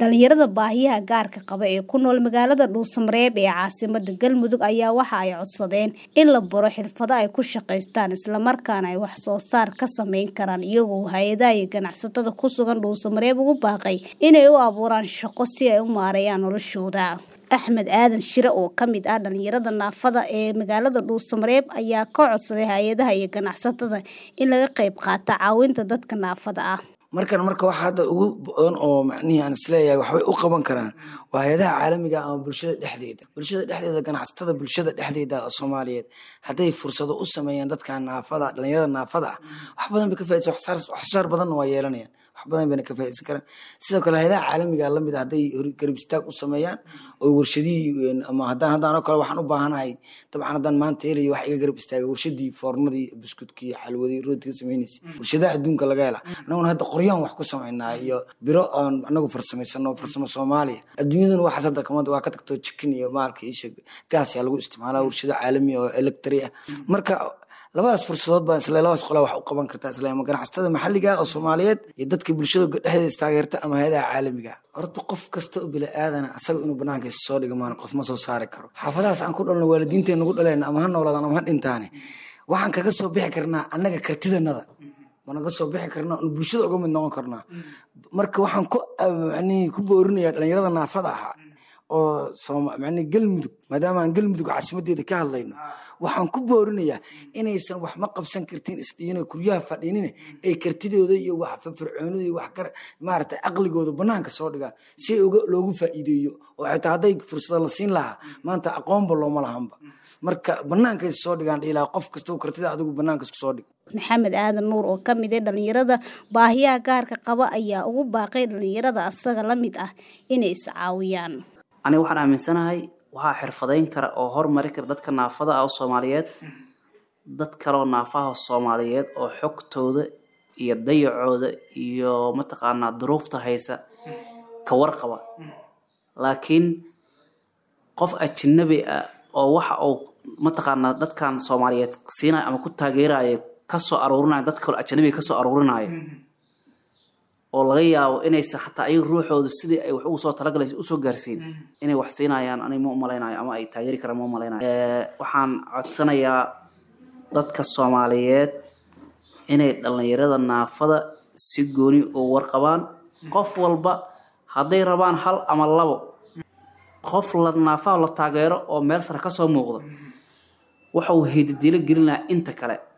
Dhalinyarada baahiyaha gaarka qaba ee ku nool magaalada Dhuusamareeb ee caasimadda Galmudug ayaa waxa ay codsadeen in la baro xirfado ay ku shaqaystaan isla markaana ay wax soo saar ka samayn karaan iyagoo hay'adaha iyo ganacsatada ku sugan Dhuusamareeb ugu baaqay inay u abuuraan shaqo si ay u maareeyaan noloshooda. Axmed Aadan Shire oo ka mid ah dhalinyarada naafada ee magaalada Dhuusamareeb ayaa ka codsaday hay'adaha iyo ganacsatada in laga qayb qaato caawinta dadka naafada ah. markan marka waxa hadda ugu badan oo macnihii aan isleeyahay waxbay u qaban karaan waa hay-adaha caalamiga ama bulshada dhexdeeda bulshada dhexdeeda ganacsatada bulshada dhexdeeda oo soomaaliyeed hadday fursado u sameeyaan dadka naafada dhalinyarada naafada ah wax badan bay ka faaidsan waxsaar badanna waa yeelanayaan wax badan bayna ka faaidsan karaan sidoo kale hay-adaha caalamiga lamid hadday garab istaag u sameeyaan oo warshadihii ama haddaan haddaan oo kale waxaan u baahanahay dabcan haddaan maanta helayo wax iga garab istaaga warshadii foornadii buskudkii xalwadii rootiga samaynaysa warshadaha adduunka laga hela annaguna hadda qoryaan wax ku samaynaa iyo biro aan anagu farsamaysano farsamo soomaaliya adduunyaduna waxaas hadda kamada waa ka tagto chicken iyo maalka isha gaas yaa lagu isticmaalaa warshado caalami oo electri ah marka labadaas fursadood baan isle labadaas qolaa wax u qaban kartaa isle ama ganacsatada maxalliga oo soomaaliyeed iyo dadka bulshada dhexdeeda istaageerta ama hay-adaha caalamiga horta qof kasta oo bini aadana asaga inuu banaanka is soo dhiga maana qof ma soo saari karo xaafadahaas aan ku dhalno waalidiinteen nagu dhaleen ama ha noolaadaan ama ha dhintaane waxaan kaga soo bixi karnaa annaga kartidanada managa soo bixi karnaa n bulshada uga mid noqon karnaa marka waxaan ku manii ku boorinayaa dhalinyarada naafada ahaa oo mani galmudug maadaama aan galmudug caasimadeeda ka hadlayno waxaan ku boorinayaa inaysan wax ma qabsan kartin isdhiina kuryaha fadhiinine ay kartidooda iyo wax firfircoonida iyo wax maaragtay caqligooda banaanka soo dhigaan si loogu faa'iideeyo oo xitaa hadday fursada la siin lahaa maanta aqoonba looma lahanba marka banaanka is soo dhigaan dhiilaa qof kastoo kartida adigu banaanka isku soo dhig maxamed aadan nuur oo ka mid ah dhalinyarada baahiyaha gaarka qaba ayaa ugu baaqay dhalinyarada asaga la mid ah inay iscaawiyaan aniga waxaan aaminsanahay waxaa xirfadayn kara oo hormari kara dadka naafada ah oo soomaaliyeed dad kaleoo naafaha soomaaliyeed oo xogtooda iyo dayacooda iyo mataqaanaa duruufta haysa ka warqaba laakiin qof ajnabi ah oo waxa uu mataqaanaa dadkan soomaaliyeed siinaya ama ku taageeraya kasoo aruurinaya dad kaloo ajnabiga kasoo aruurinaya oo laga yaabo inaysan xataa ayaga ruuxooda sidii ay wax ugu soo talagalaysa usoo gaarsiin inay wax siinayaan ani ma umalaynayo ama ay taageeri karaan ma umalaynayo waxaan codsanayaa dadka soomaaliyeed inay dhalinyarada naafada si gooni oo warqabaan qof walba hadday rabaan hal ama labo qof la naafaha la taageero oo meel sare kasoo muuqda waxa uu heedadiilo gelinayaa inta kale